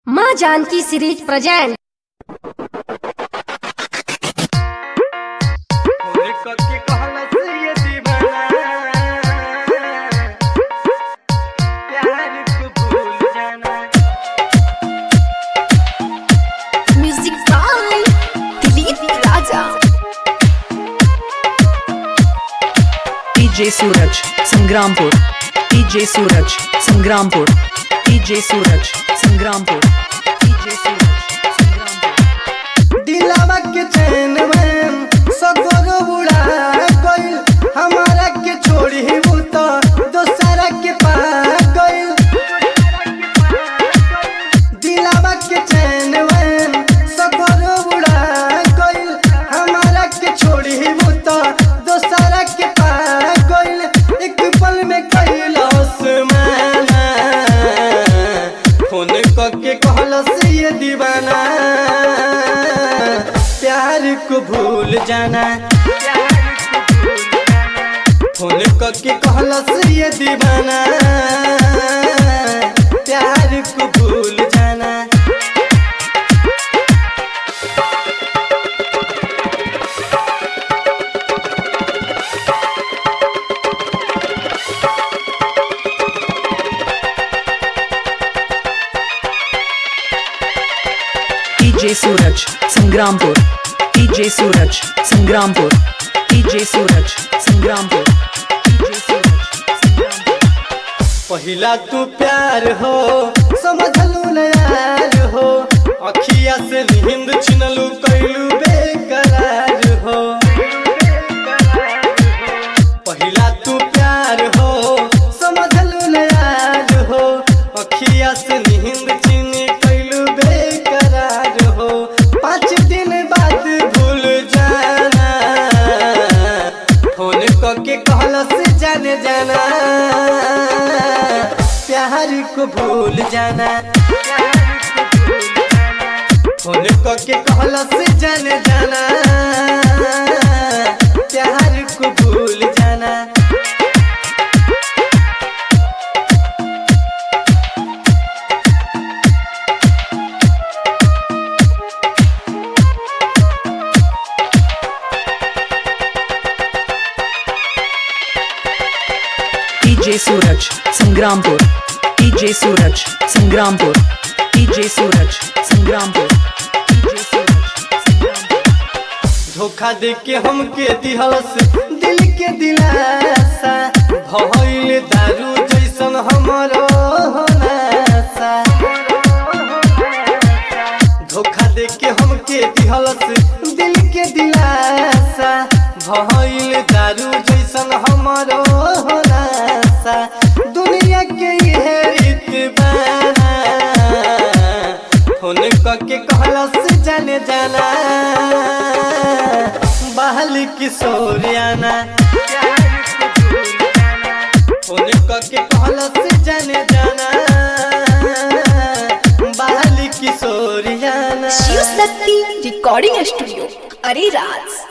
माँ Janaki series present Holi करके कहला से ये दीवाना प्यार को भूल जाना music by Dilip Raja DJ Suraj Sangrampur DJ Suraj Sangrampur DJ Suraj Sangrampur DJ Suraj Sangrampur दिलावा के चैन में सगोर उड़ा गइल हमारा के छोड़ी वो तो दोसरा के पा गइल दिलावा के चैन में सगोर उड़ा गइल हमारा के छोड़ी वो तो दोसरा के पा गइल एक पल में कैलाश माना फोन करके कहलस ये दीवाना प्यार को भूल जाना फोन करके कहलस ये दीवाना प्यार को भूल जाना DJ Suraj Sangrampur DJ Suraj Sangrampur DJ Suraj Sangrampur DJ Suraj Sangrampur पहिला तू प्यार हो समझलू न यार हो अखिया से नींद छिनलू कैलू बेकरार हो पहिला तू प्यार हो समझलू न यार हो अखिया से नींद छिन कैलू बेकरार हो पाँच दिन बाद भूल जाना फोन करके कहलस जाने जाना प्यार को भूल जाना फोन करके कहलस जाने जाना प्यार को भूल जाना DJ Suraj Sangrampur DJ Suraj Sangrampur DJ Suraj Sangrampur DJ Suraj Sangrampur धोखा दे के हमके दिहलस दिल के दिलासा भइल दारू जैसन हमरो नासा धोखा दे के हमके दिहलस दिल के दिलासा भइल दारू जैसन हमरो नासा दुनिया के ये रीत बाना फोन करके कहलस जाने जाना बहल किशोरियाना फोन करके कहलस जाने जाना बहल किशोरियाना शिव शक्ति रिकॉर्डिंग स्टूडियो अरे राज